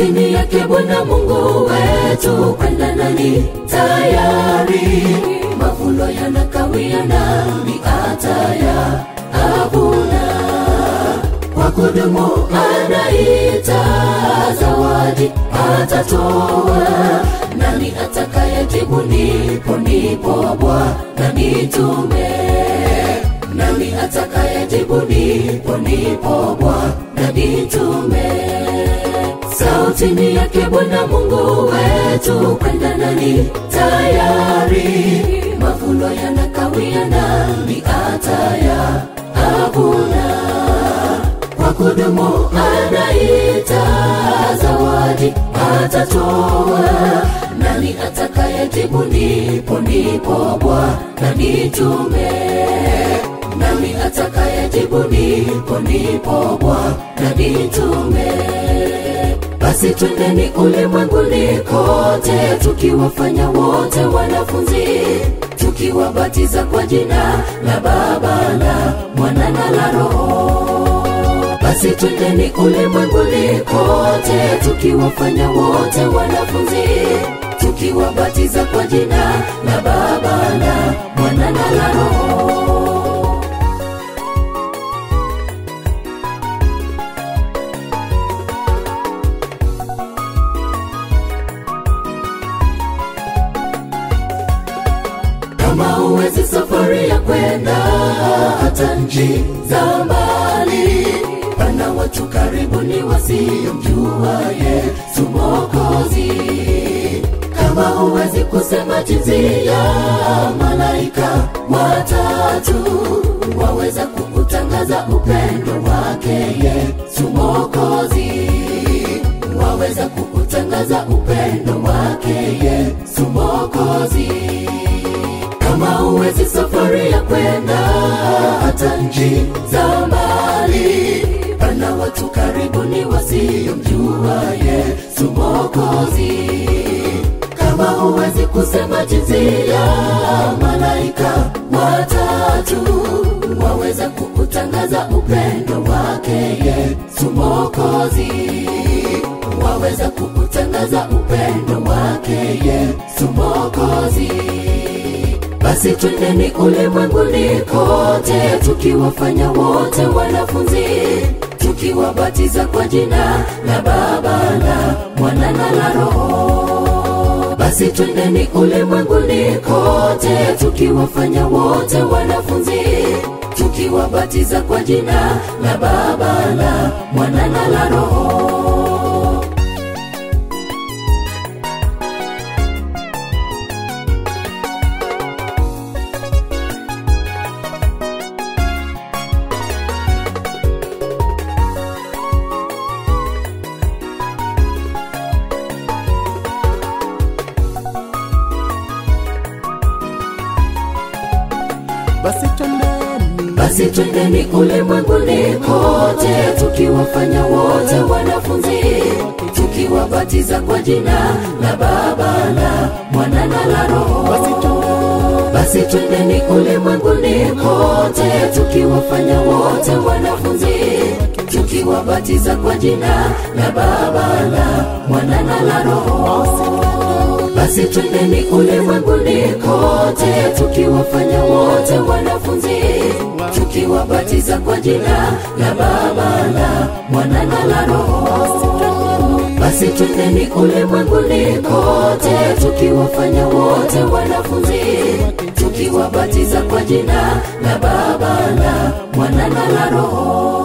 sautini yake Bwana Mungu wetu, kwenda nani tayari, mavuno yanakawia, nani ataya avuna kwa kudumu anaita zawadi atatoa. Nani atakayejibu nipo nipo Bwana nitume? Nani atakayejibu nipo nipo Bwana nitume? Sautini yake Bwana Mungu wetu, kwenda nani tayari, mavuno yanakawia, nani ataya avuna kwa kudumu anaita zawadi atatoa. Nani atakayejibu nipo nipo Bwana nitume? Nani atakayejibu nipo nipo Bwana nitume? Basi twendeni ulimwenguni kote, tukiwafanya wote wanafunzi, tukiwabatiza kwa jina la Baba na Mwana na la Roho. Basi twendeni ulimwenguni kote, tukiwafanya wote wanafunzi, tukiwabatiza kwa jina la Baba na Mwana na la Roho. kama huwezi safari ya kwenda hata nchi za mbali, pana watu karibuni wasiomjua Yesu Mwokozi. Kama huwezi kusema jinsi ya malaika watatu, waweza kukutangaza upendo wake Yesu Mwokozi, waweza kukutangaza upendo wake Yesu Mwokozi kama huwezi safari ya kwenda hata nchi za mbali, pana watu karibuni wasiomjua Yesu Mwokozi. Kama huwezi kusema jinsi ya malaika watatu, waweza kukutangaza upendo wake Yesu Mwokozi, waweza kukutangaza upendo wake Yesu Mwokozi. Basi twendeni ulimwenguni kote, tukiwafanya wote wanafunzi, tukiwabatiza kwa jina la Baba na Mwana na la Roho. Basi twendeni ulimwenguni kote, tukiwafanya wote wanafunzi, tukiwabatiza kwa jina la Baba na Mwana na la Roho. basi twendeni Basi twendeni ulimwenguni kote, tukiwafanya wote wanafunzi, tukiwabatiza kwa jina la Baba na Mwana na la Roho. basi twendeni Basi twendeni ulimwenguni kote, tukiwafanya wote wanafunzi, tukiwabatiza kwa jina la Baba na Mwana na la Roho. Basi twendeni ulimwenguni kote, tukiwafanya wote wanafunzi, tukiwabatiza kwa jina la Baba na Mwana na la Roho. Basi twendeni ulimwenguni kote, tukiwafanya wote wanafunzi, tukiwabatiza kwa jina la Baba na Mwana na la Roho.